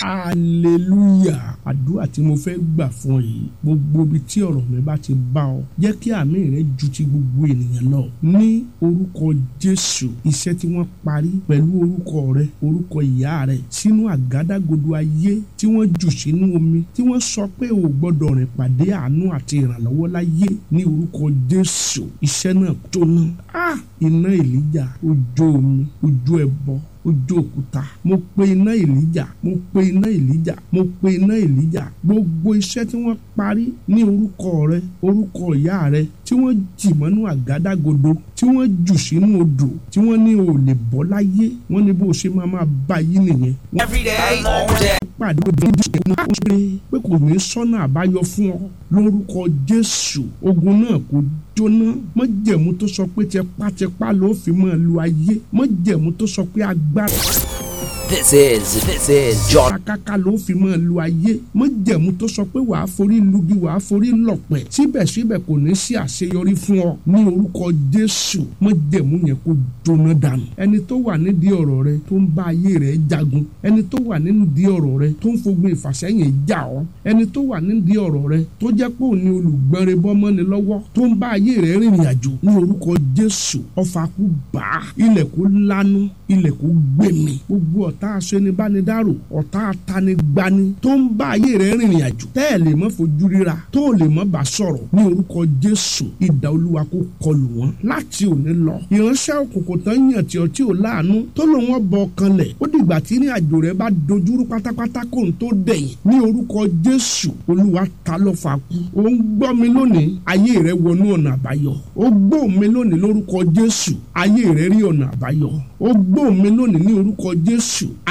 hallelujah àdúrà tí mo fẹ́ gbà fún ọ yìí gbogbo ibi tí ọ̀rọ̀ mi bá ti bá ọ jẹ́ kí àmì rẹ ju ti gbogbo ènìyàn lọ ní orúkọ jésù iṣẹ́ tí wọ́n parí pẹ̀lú orúkọ rẹ orúkọ ìyá rẹ sínú àgádágodo ayé tí wọ́n jù sínú omi tí wọ́n sọ pé o gbọ́dọ̀ rìn pàdé àánú àti ìrànlọ́wọ́ láyé ní orúkọ jésù iṣẹ́ náà jóná ah iná èlíjà ojú omi ojú ẹbọ ojú òkúta mo pe iná èlíjà mo pe iná èlíjà mo pe iná èlíjà gbogbo iṣẹ́ tí wọ́n parí ní orúkọ rẹ orúkọ ìyá rẹ tí wọ́n jì mọ́nú àgádágodo tí wọ́n jù sínú odò tí wọ́n ní o lè bọ́ láyé wọ́n ní bó o ṣe máa máa bá yí nìyẹn. Every day, all day. pàdé obìnrin tó ṣe máa ń ṣe pé kò ní sọ́nà àbáyọ fún ọ lórúkọ jésù ogun náà kò jóná mọ́jẹ̀mú tó sọ pé tipátipá ló fi máa lu ayé mọ́jẹ̀mú tó sọ pé agbára This is, this is John. kàkàkà ló fi máa lu ayé mọ́jẹ̀mú tó sọ pé wàá forí lugi wàá forí lọ̀pẹ̀ síbẹ̀síbẹ̀ kò ní sí àṣeyọrí fún ọ ní orúkọ jésù mọ́jẹ̀mú yẹn kó jóná dànù ẹni tó wà nídìí ọ̀rọ̀ rẹ tó ń bá ayé rẹ jagun ẹni tó wà nídìí ọ̀rọ̀ rẹ tó ń fogun ìfàsẹ́yìn já ọ ẹni tó wà nídìí ọ̀rọ̀ rẹ tó jẹ́ pé òní olùgbọ́nrin bọ́mọ́ni lọ́wọ́ tó ń bá ayé rẹ rìnrìn àjò ní orúkọ jésù ọfà kú bá ilẹ̀ kó lanu ilẹ̀ kó gbẹ̀mí gbogbo ọ̀tá aṣenibánidárò ọ̀tá atanigbani tó ń bá ayé rẹ rìnrìn àjò tẹ́ ẹ̀ lè mọ́ fojú ríra tó ò lè mọ́ bá sọ̀rọ̀ ní orúkọ jésù ìdá olúwa kó kọlù wọn láti òní lọ ìránṣẹ́ òkùnkùn tán yàn tí ọtí ò láàánú tó lòun ọbọ kanlẹ̀ ó dìgbà tí ní àjò rẹ bá dojúrú pátápátá kó n tó dẹ̀yìn ní orúkọ jésù olúwa ta ló fà kú ó ń gbọ́ mi lónìí ayé rẹ wọnú ọ̀nà àbáyọ ó gbọ́ mi lónìí lórúkọ jésù ayé rẹ rí ọ̀nà àbáyọ ó gbọ́ mi lónìí ní orúkọ jésù